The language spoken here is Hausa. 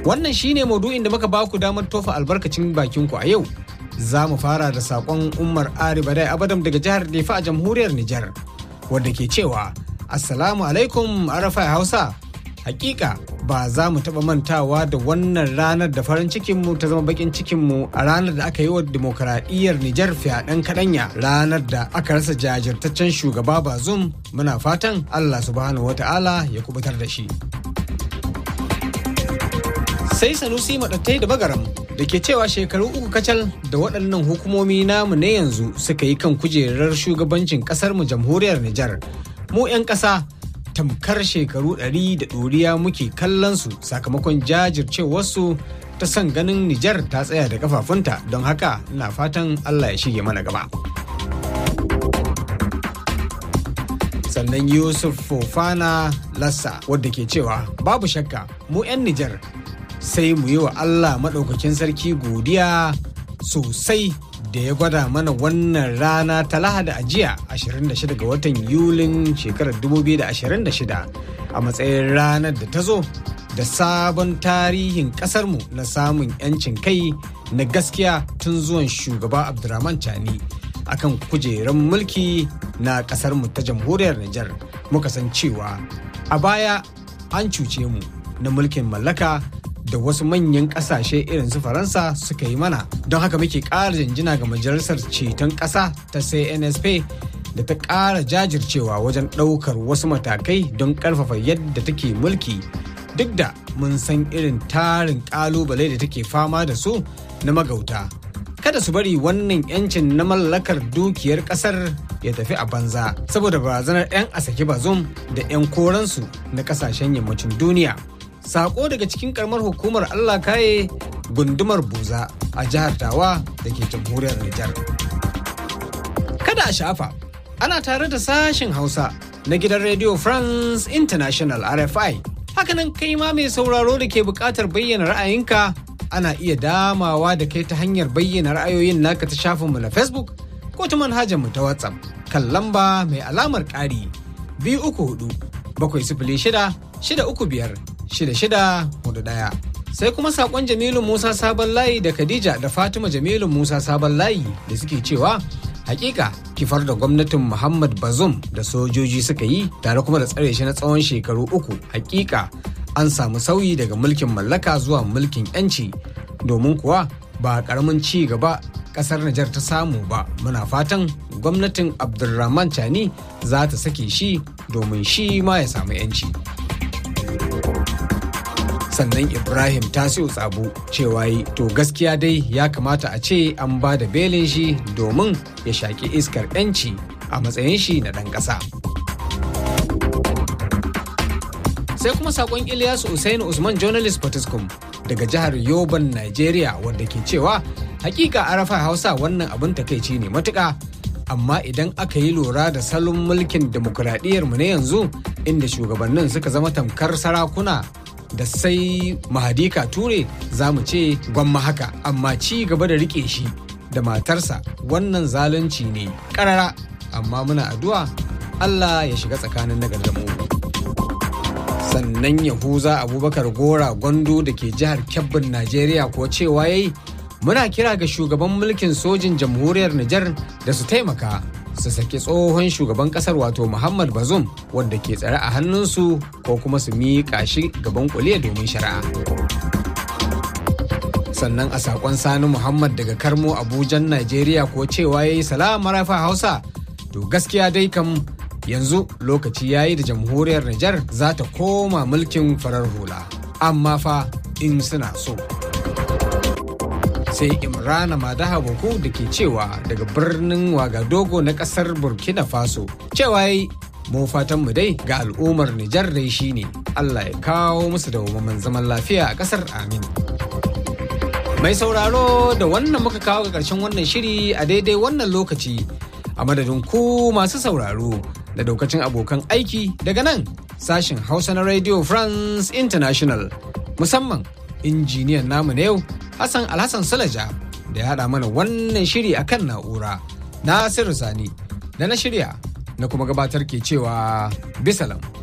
Wannan shine maudu'in da muka baku damar tofa albarkacin bakinku a yau. Za mu fara da saƙon Umar Ari Badai Abadam daga jihar Nefa a jamhuriyar Nijar, wadda ke cewa Assalamu alaikum Arafai Hausa. Hakika ba za mu taɓa mantawa da wannan ranar da farin cikinmu ta zama bakin cikinmu a ranar da aka yi wa demokaradiyyar Nijar fyaɗen kaɗanya ranar da aka rasa jajirtaccen shugaba Bazum muna fatan Allah subhanahu wa ta'ala ya kubutar da shi. Sai Sanusi maɗattai da bagaram da ke cewa shekaru uku kacal da waɗannan hukumomi namu na yanzu suka yi kan kujerar shugabancin ƙasarmu jamhuriyar Nijar. Mu 'yan ƙasa tamkar shekaru ɗari da ɗoriya muke kallon su sakamakon jajircewarsu ta son ganin Nijar ta tsaya da kafafunta don haka ina fatan Allah ya shige mana gaba. Sannan Yusuf Fofana Lassa wadda ke cewa babu shakka mu 'yan Nijar sai mu yi wa Allah maɗaukakin sarki godiya sosai da ya gwada mana wannan rana ta lahada a jiya 26 ga watan yulin shekarar 2026 a matsayin ranar da ta zo da sabon tarihin kasarmu na samun 'yancin kai na gaskiya tun zuwan shugaba abdurrahman chani akan kujerar mulki na kasarmu ta jamhuriyar Nijar muka san cewa a baya an cuce mu na mulkin mallaka da wasu manyan kasashe irin su faransa suka yi mana don haka muke ƙara janjina ga majalisar ceton ƙasa ta cnsp da ta ƙara jajircewa wajen ɗaukar wasu matakai don ƙarfafa yadda take mulki duk da mun san irin tarin ƙalubale da take fama da su na magauta kada su bari wannan yancin na mallakar dukiyar ƙasar ya tafi a banza saboda barazanar 'yan asake bazum da 'yan koransu na ƙasashen yammacin duniya sako daga cikin karamar hukumar Allah kaye gundumar buza a jihar tawa da ke jamhuriyar Nijar. Kada a shafa, ana tare da sashen Hausa na gidan Radio France International RFI. Hakanan kai ma mai sauraro da ke buƙatar bayyana ra'ayinka ana iya damawa da kai ta hanyar bayyana ra'ayoyin naka ta shafinmu na Facebook ko ta manhajarmu ta WhatsApp kan lamba mai alamar ƙari biyu uku hudu bakwai sifili shida shida uku biyar shida shida hudu ɗaya. Sai kuma saƙon Jamilu Musa Sabon Layi da Khadija da Fatima Jamilu Musa Sabon Layi da suke cewa hakika kifar da gwamnatin Muhammad Bazum da sojoji suka yi tare kuma da tsare shi na tsawon shekaru uku hakika an samu sauyi daga mulkin mallaka zuwa mulkin yanci domin kuwa ba karamin ci gaba kasar Nijar ta samu ba muna fatan gwamnatin Abdulrahman Chani za ta sake shi domin shi ma ya samu yanci. sannan ibrahim tasiu tsabu cewa yi to gaskiya dai ya kamata a ce an ba da belin shi domin ya shaƙi iskar 'yanci a matsayin shi na ɗan ƙasa sai kuma saƙon ilyasu usainu usman journalist potiskum daga jihar yoban nigeria wadda ke cewa hakika arafa hausa wannan abin takaici ne matuƙa amma idan aka yi lura da salon mulkin demokuraɗiyyar mu na yanzu inda shugabannin suka zama tamkar sarakuna da sai mahadika ture za mu ce gwamma haka amma ci gaba da rike shi da matarsa wannan zalunci ne karara amma muna addu'a Allah ya shiga tsakanin nagar da mu sannan yahuza abubakar gora gwando da ke jihar kebbin najeriya ko cewa yayi muna kira ga shugaban mulkin sojin jamhuriyar nijar da su taimaka su saki tsohon shugaban kasar wato Muhammad Bazoum wanda ke tsare a hannunsu ko kuma su miƙa shi gaban kuliya domin shari'a. Sannan a saƙon Sani Muhammad daga Karmo Abujan Najeriya ko cewa ya yi salama rafa Hausa to gaskiya dai kam yanzu lokaci ya yi da jamhuriyar Nijar za ta koma mulkin farar hula amma fa in suna so. sai imrana madaha boko da ke cewa daga birnin wagadogo na kasar burkina faso cewa yi mu fatan mu dai ga al'ummar nijar dai shine allah ya kawo musu da zaman lafiya a kasar amin mai sauraro da wannan muka kawo ga karshen wannan shiri a daidai wannan lokaci a madadin ku masu sauraro da daukacin abokan aiki daga nan sashen hausa na radio france international musamman injiniyan namu na yau Hassan Alhassan Salaja da ya haɗa mana wannan shiri a kan na'ura. Nasiru Sani da na shirya na kuma gabatar ke cewa bisalam.